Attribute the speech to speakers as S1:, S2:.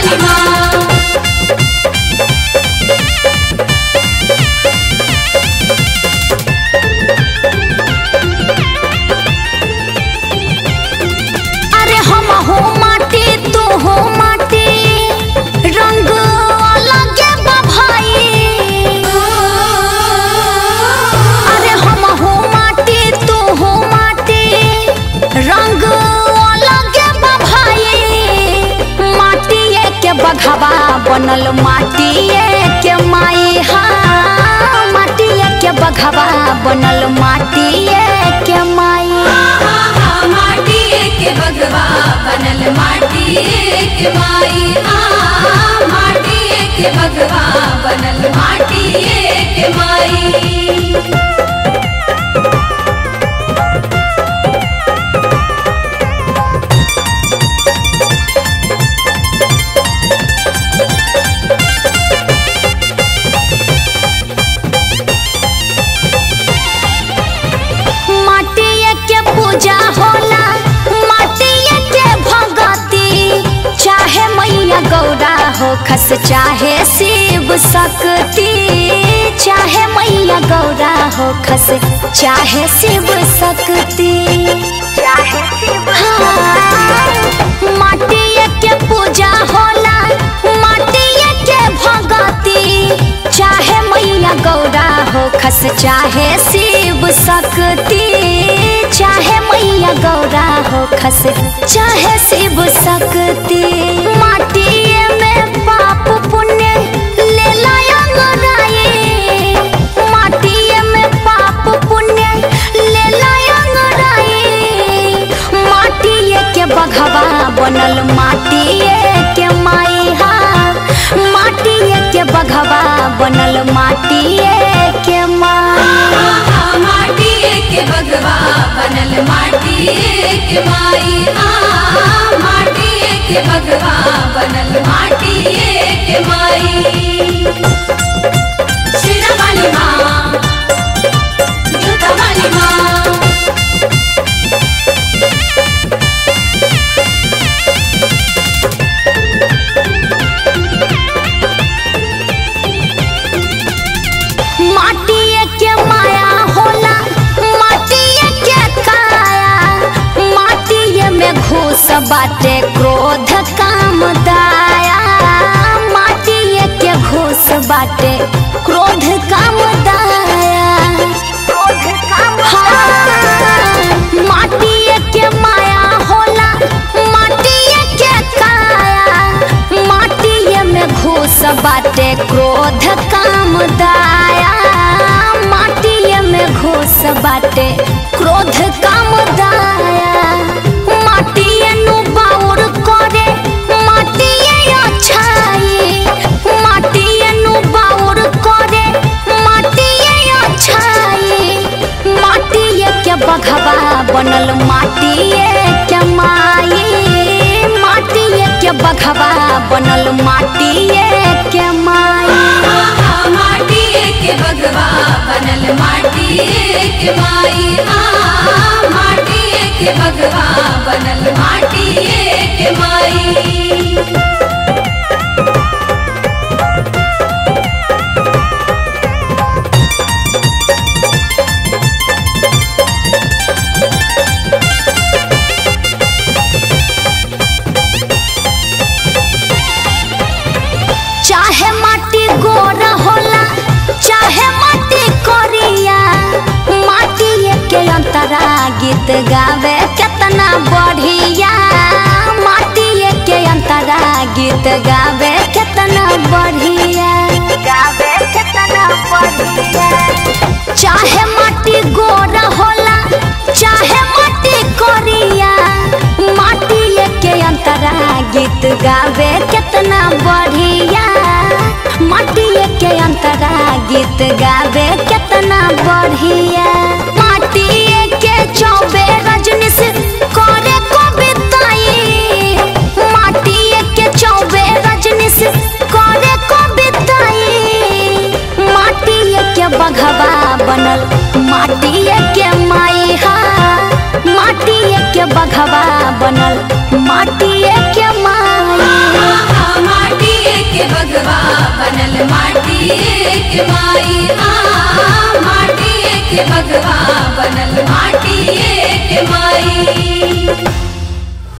S1: वाली माँ
S2: अरे हम हो माटी तू हो माटी रंग अलग बा भाई अरे हम हो माटी तू हो माटी रंग अलग बा भाई माटिए के बघवा बनल माटिए के माई हा माटिए के बघवा बनल माटिए के माई
S1: माटी के बगवा बनल माटी के माई हाँ माटी के बगवा बनल माटी के माई
S2: माटिए के पूजा होला माटिए के भगती चाहे मैया गौरा हो खस चाहे शिव शक्ति चाहे मैया गौरा हो खस चाहे शिव शक्ति चाहे शिव माटिए के पूजा होला माटिए के भगती चाहे मैया गौरा हो खस चाहे शिव शक्ति चाहे मैया गौरा हो खस चाहे शिव शक्ति माटिए में पाप पुण्य ले लाए माटिए में पाप पुण्य ले लाए माटिए के बघवा बनल माटिए के माई हा माटिए के बघवा बनल माटिए के माई
S1: माटी के बगवा बनल माटी के माई हाँ माटी के बगवा बनल माटी के माई शेरा वाली माँ जूता वाली माँ
S2: माटिए के माया होला माटिए के काया माटिए में घूस बाटे क्रोध काम दाया माटिए के घूस बाटे क्रोध काम दाया हाँ, माटिए के माया होला माटिए के काया माटिए में घूस बाटे क्रोध काम दाया माटिए में घूस बाटे क्रोध काम दाया माटिए नु बाउर करे माटिए अच्छाई माटिए नु बाउर करे माटिए अच्छाई माटिए के बघवा बनल माटिए के माई माटिए के बघवा बनल माटिए के माई
S1: माटी के बगवा बनल माटी के माई हाँ माटी के बगवा बनल माटी के माई
S2: चाहे माटी गोरा होला चाहे माटी करिया माटी के अंतरा गीत गावे केतना बढ़िया माटी के अंतरा गीत गावे केतना बढ़िया गावे केतना बढ़िया चाहे माटी गोरा होला चाहे माटी करिया माटी के अंतरा गीत गावे केतना बढ़िया माटी के अंतरा गीत गावे केतना बढ़िया माटी के चौबे रजनीश करे कविताई माटी के चौबे रजनीश करे कविताई माटी के बघवा बनल माटी के माई हा माटी के बघवा बनल माटी के माई
S1: हाँ के बगवा बनल माटिए के माई हाँ माटिए के बगवा बनल